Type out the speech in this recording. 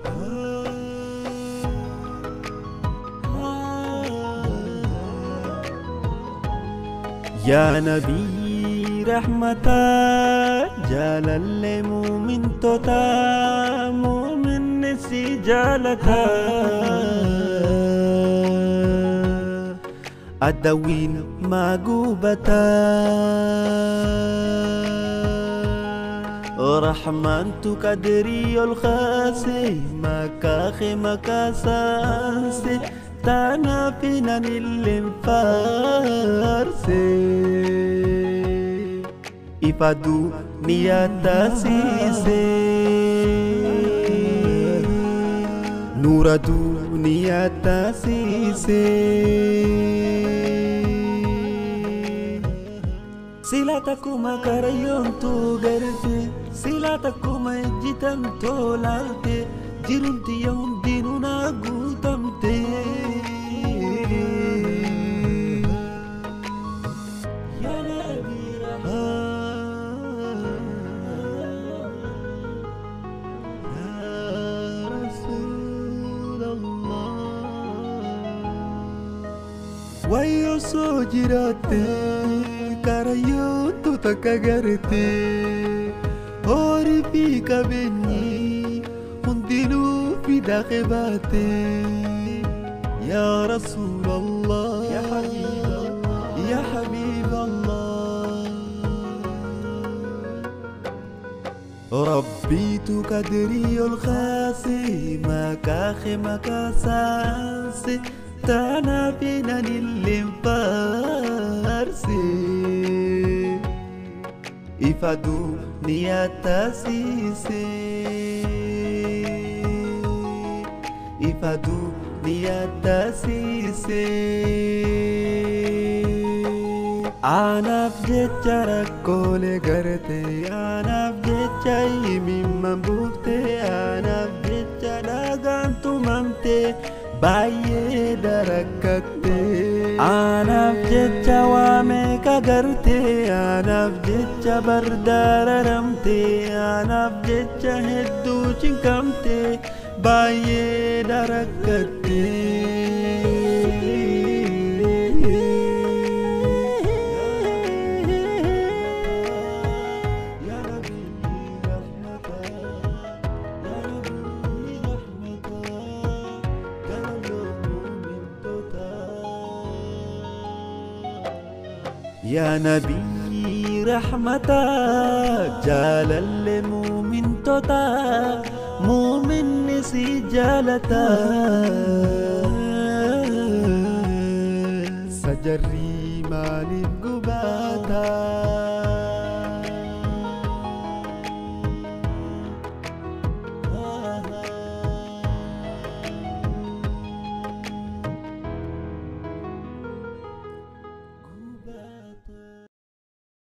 yaa nabii rahmataa jaalallee muumintoota muuminni si jaalata addawiin maa gubata رحمنت قدري الخاسي مكاخي مكاسانسي تانا فينا الانفارسي إفادو نياتا سيسي نور دنيا تاسيسي sila takkuma karayyoomtuu garte sila takkuma ejjitamtoo laalte jirumti yaa hundinuu naa guutamte Yaa Nabii Rahmaa, Yaa Rasuulallah. Wayyoo soo jiraatte karayyoottu takka garte horii fi qabeenyi hundinuu fidaqe baate yaa rasuulallah yaa habiiballah ربيت قدري الخاسي مكاخي مكاسانسي تانا فينا الانفارسي إفادو نياتاسيسي إفادو نياتاسيسي Anaaf jecha rakkoolee garte anaaf jecha himimman buufte anaaf jecha dhagaan tumamte baay'ee darakkatte anaaf jecha waa meeqa garte anaaf jecha bardaararamte anaaf jecha hedduu cinqamte baay'ee darakkatte. يا نبي رحمتا جالل مؤمن توتا مؤمن نسي جالتا سجري مالف